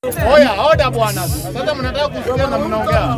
Oya, oda bwana. Sasa mnataka kusikia na mnaongea.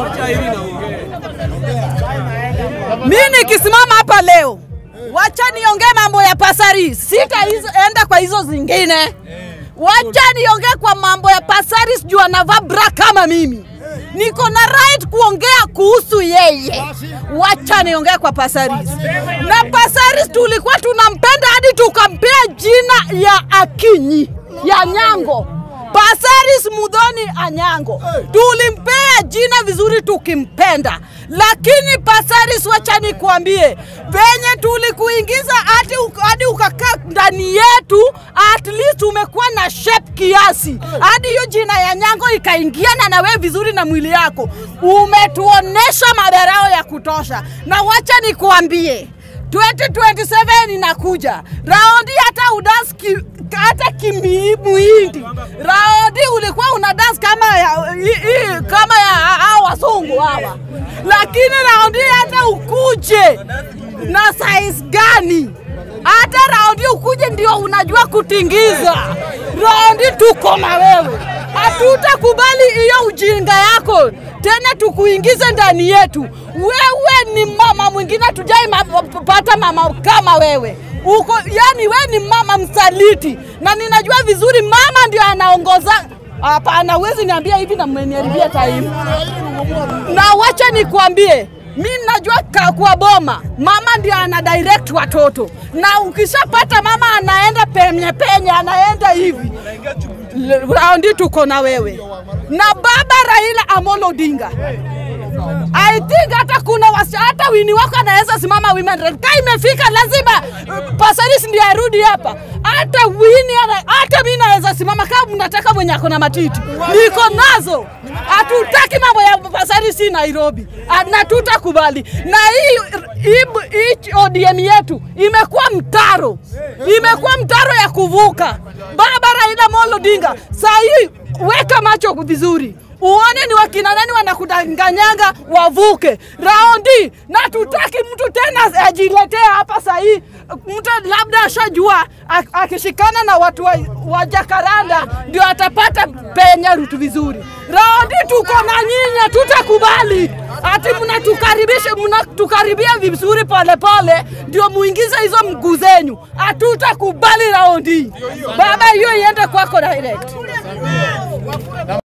Mi nikisimama hapa leo, wacha niongee mambo ya pasari, sitaenda kwa hizo zingine. Wacha niongee kwa mambo ya pasari, sijui anavaa bra kama mimi. Niko na right kuongea kuhusu yeye. Wacha niongee kwa Pasaris. Na Pasaris tulikuwa tunampenda hadi tukampea jina ya Akinyi ya Nyango. Pasaris Mudhoni Anyango tulimpea jina vizuri tukimpenda, lakini Pasaris, wacha nikwambie, venye tulikuingiza hadi uka- hadi ukakaa ndani yetu, at least umekuwa na shape kiasi, hadi hiyo jina ya Nyango ikaingiana na wewe vizuri na mwili yako, umetuonesha madarao ya kutosha, na wacha nikuambie 2027 inakuja raundi, hata udansi ki, hata kimuhindi raundi ulikuwa una dance kama ya, i, i, kama ya hao wazungu hawa, lakini raundi hata ukuje na size gani, hata raundi ukuje ndio unajua kutingiza. Raundi tuko na wewe, hatutakubali hiyo ujinga yako tena tukuingize ndani yetu. Wewe ni mama mwingine, tujai ma- pata mama kama wewe uko, yani wewe ni mama msaliti, na ninajua vizuri mama ndio anaongoza. Hapana, huwezi niambia hivi na mmeniharibia time. Na wacha nikwambie, mi najua ka- kwa boma mama ndio ana direct watoto, na ukishapata mama anaenda penye penye, anaenda hivi L- raundi tuko na wewe na baba Raila Amolo Odinga. I think hata kuna wasi, hata wini wako anaweza simama women rep. Ka imefika lazima uh, Pasaris ndiye arudi hapa. Hata wini ana, hata mimi naweza simama kama mnataka mwenye ako na matiti. Niko nazo. Hatutaki mambo ya Pasaris hii Nairobi. Ah, Na tutakubali. Na hii hii hii ODM yetu imekuwa mtaro. Imekuwa mtaro ya kuvuka. Baba Raila Amolo Odinga, saa hii weka macho vizuri uone ni wakina nani wanakudanganyanga wavuke raundi, na tutaki mtu tena ajiletee hapa sahii. Mtu labda ashajua ak- akishikana na watu wa, wa Jakaranda ndio atapata penya rutu vizuri. Raundi tuko na nyinyi, hatutakubali ati mnatukaribisha mnatukaribia vizuri polepole ndio muingize hizo mguu zenyu. Hatutakubali raundi, baba, hiyo iende kwako direct.